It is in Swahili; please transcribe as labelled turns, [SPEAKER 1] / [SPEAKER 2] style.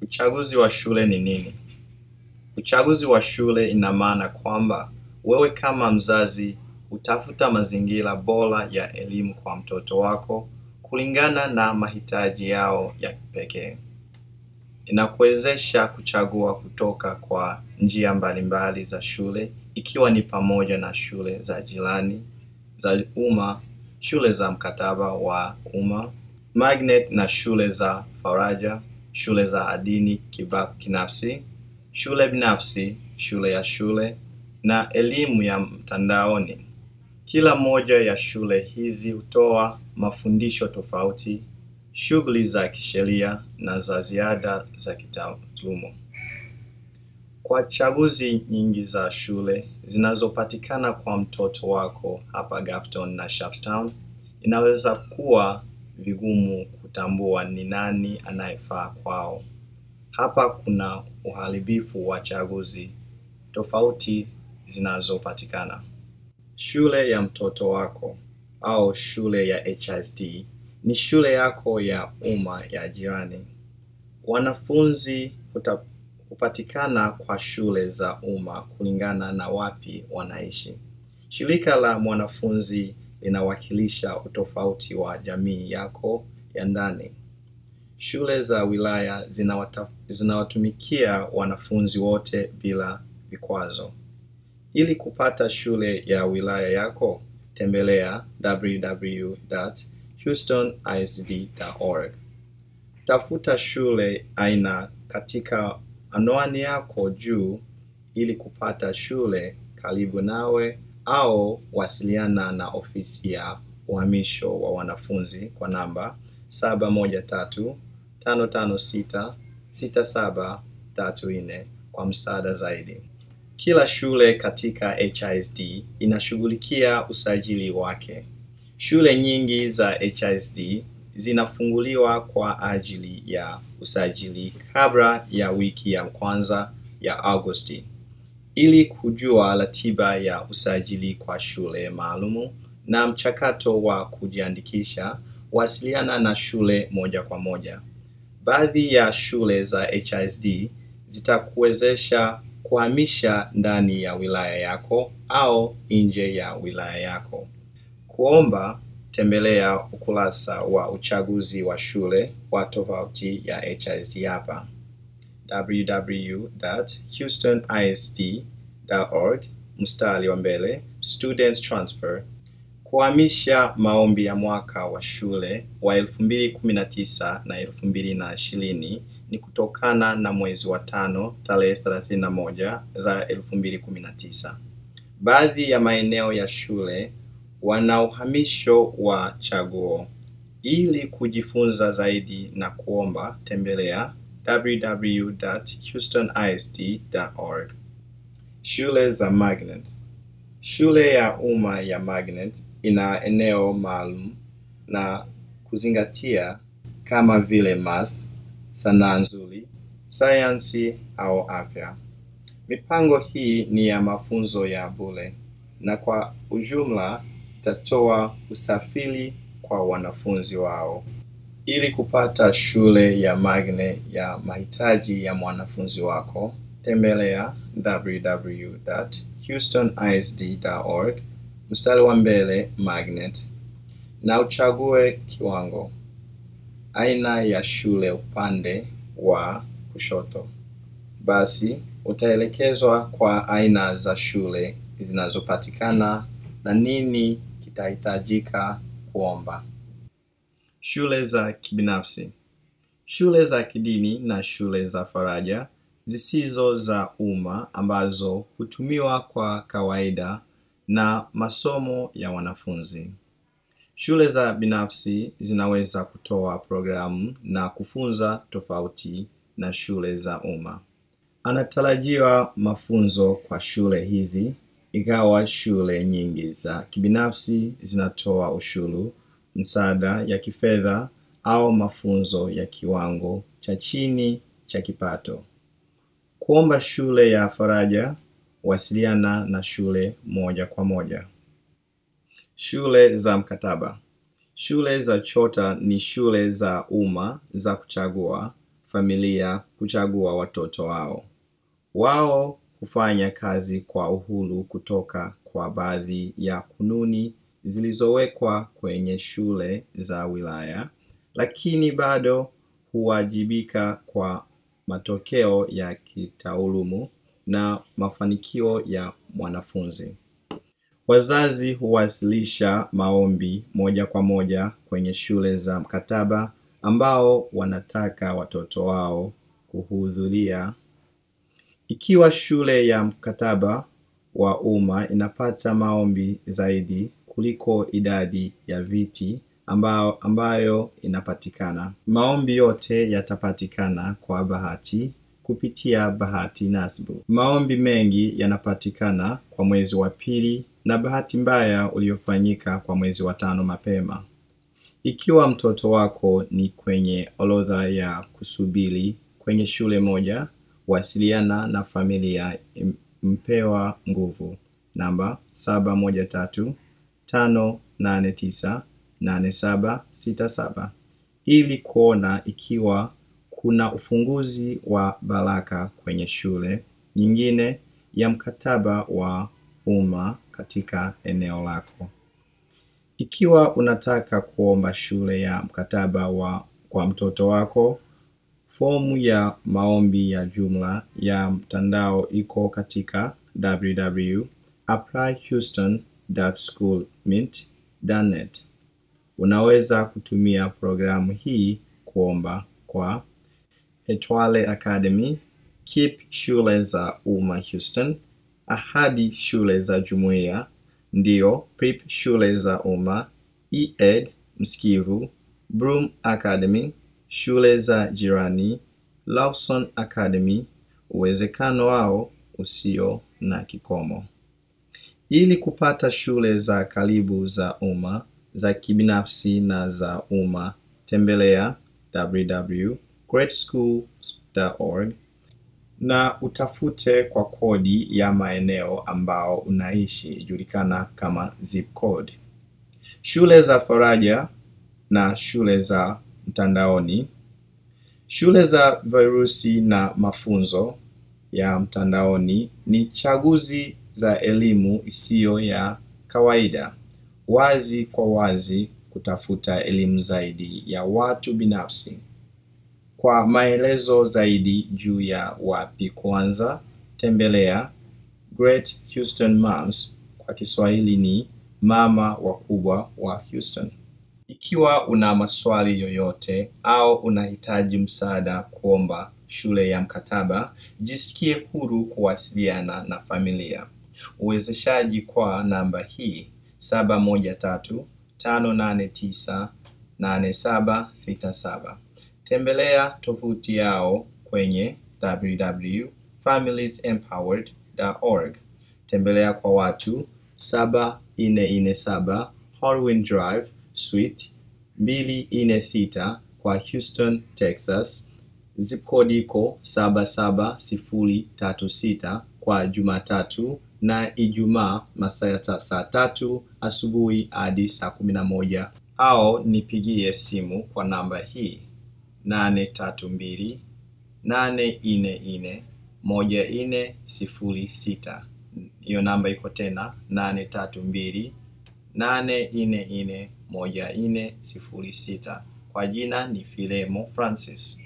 [SPEAKER 1] Uchaguzi wa shule ni nini? Uchaguzi wa shule ina maana kwamba wewe kama mzazi hutafuta mazingira bora ya elimu kwa mtoto wako kulingana na mahitaji yao ya kipekee. Inakuwezesha kuchagua kutoka kwa njia mbalimbali za shule ikiwa ni pamoja na shule za jirani, za umma, shule za mkataba wa umma, magnet na shule za faraja, shule za dini kibinafsi, shule binafsi, shule ya shule na elimu ya mtandaoni. Kila moja ya shule hizi hutoa mafundisho tofauti, shughuli za kisheria na za ziada za kitaaluma. Kwa chaguzi nyingi za shule zinazopatikana kwa mtoto wako hapa Grafton na Shaftown, inaweza kuwa vigumu kutambua ni nani anayefaa kwao. Hapa kuna uharibifu wa chaguzi tofauti zinazopatikana. Shule ya mtoto wako au shule ya HSD ni shule yako ya umma ya jirani. Wanafunzi hupatikana kwa shule za umma kulingana na wapi wanaishi. Shirika la mwanafunzi linawakilisha utofauti wa jamii yako ya ndani. Shule za wilaya zinawatumikia wanafunzi wote bila vikwazo. Ili kupata shule ya wilaya yako, tembelea www.houstonisd.org. Tafuta shule aina katika anwani yako juu ili kupata shule karibu nawe au wasiliana na ofisi ya uhamisho wa wanafunzi kwa namba 713-556-6734 kwa msaada zaidi. Kila shule katika HISD inashughulikia usajili wake. Shule nyingi za HISD zinafunguliwa kwa ajili ya usajili kabla ya wiki ya kwanza ya Agosti. Ili kujua ratiba ya usajili kwa shule maalumu na mchakato wa kujiandikisha, wasiliana na shule moja kwa moja. Baadhi ya shule za HISD zitakuwezesha kuhamisha ndani ya wilaya yako au nje ya wilaya yako. Kuomba, tembelea ukurasa wa uchaguzi wa shule wa tovuti ya HISD hapa www.houstonisd.org mstari wa mbele students transfer kuhamisha maombi ya mwaka wa shule wa 2019 na 2020 ni kutokana na mwezi wa tano tarehe 31 za 2019. Baadhi ya maeneo ya shule wana uhamisho wa chaguo. Ili kujifunza zaidi na kuomba, tembelea www.houstonisd.org. Shule za magnet. Shule ya umma ya magnet ina eneo maalum na kuzingatia kama vile math, sanaa nzuri, sayansi au afya. Mipango hii ni ya mafunzo ya bure na kwa ujumla itatoa usafiri kwa wanafunzi wao. Ili kupata shule ya magnet ya mahitaji ya mwanafunzi wako, tembelea www.houstonisd.org mstari wa mbele magnet na uchague kiwango. Aina ya shule upande wa kushoto. Basi utaelekezwa kwa aina za shule zinazopatikana na nini kitahitajika kuomba. Shule za kibinafsi. Shule za kidini na shule za faraja zisizo za umma ambazo hutumiwa kwa kawaida na masomo ya wanafunzi. Shule za binafsi zinaweza kutoa programu na kufunza tofauti na shule za umma. Anatarajiwa mafunzo kwa shule hizi ingawa shule nyingi za kibinafsi zinatoa ushuru, msaada ya kifedha au mafunzo ya kiwango cha chini cha kipato. Kuomba shule ya faraja, wasiliana na shule moja kwa moja. Shule za mkataba. Shule za chota ni shule za umma za kuchagua familia kuchagua watoto wao. Wao hufanya kazi kwa uhuru kutoka kwa baadhi ya kanuni zilizowekwa kwenye shule za wilaya, lakini bado huwajibika kwa matokeo ya kitaalumu na mafanikio ya mwanafunzi. Wazazi huwasilisha maombi moja kwa moja kwenye shule za mkataba ambao wanataka watoto wao kuhudhuria. Ikiwa shule ya mkataba wa umma inapata maombi zaidi kuliko idadi ya viti ambao ambayo inapatikana. Maombi yote yatapatikana kwa bahati kupitia bahati nasibu. Maombi mengi yanapatikana kwa mwezi wa pili na bahati mbaya uliofanyika kwa mwezi wa tano mapema. Ikiwa mtoto wako ni kwenye orodha ya kusubiri kwenye shule moja, wasiliana na familia Mpewa Nguvu namba saba moja tatu tano nane tisa nane saba sita saba ili kuona ikiwa kuna ufunguzi wa baraka kwenye shule nyingine ya mkataba wa umma katika eneo lako. Ikiwa unataka kuomba shule ya mkataba wa kwa mtoto wako, fomu ya maombi ya jumla ya mtandao iko katika www.applyhouston.schoolmint.net. Unaweza kutumia programu hii kuomba kwa Etwale Academy, KIPP shule za umma Houston, Ahadi shule za jumuiya, ndio PREP shule za umma, ED Mskivu, Broom Academy, shule za jirani, Lawson Academy, uwezekano wao usio na kikomo. Ili kupata shule za karibu za umma, za kibinafsi na za umma, tembelea www.greatschools.org na utafute kwa kodi ya maeneo ambao unaishi ijulikana kama zip code. Shule za faraja na shule za mtandaoni. Shule za virusi na mafunzo ya mtandaoni ni chaguzi za elimu isiyo ya kawaida. Wazi kwa wazi kutafuta elimu zaidi ya watu binafsi. Kwa maelezo zaidi juu ya wapi kuanza, tembelea Great Houston Moms kwa Kiswahili ni mama wakubwa wa Houston. Ikiwa una maswali yoyote au unahitaji msaada kuomba shule ya mkataba, jisikie huru kuwasiliana na familia. Uwezeshaji kwa namba hii saba moja tatu tano nane tisa nane saba sita saba. Tembelea tovuti yao kwenye www.familiesempowered.org. Tembelea kwa watu 7447 Horwin Drive Suite 246 kwa Houston, Texas. Zip code iko 77036 kwa Jumatatu na Ijumaa masaa ya saa tatu asubuhi hadi saa kumi na moja au nipigie simu kwa namba hii nane tatu mbili nane nne nne moja nne sifuri sita. Hiyo namba iko tena nane tatu mbili nane nne nne moja nne sifuri sita. Kwa jina ni Filemo Francis.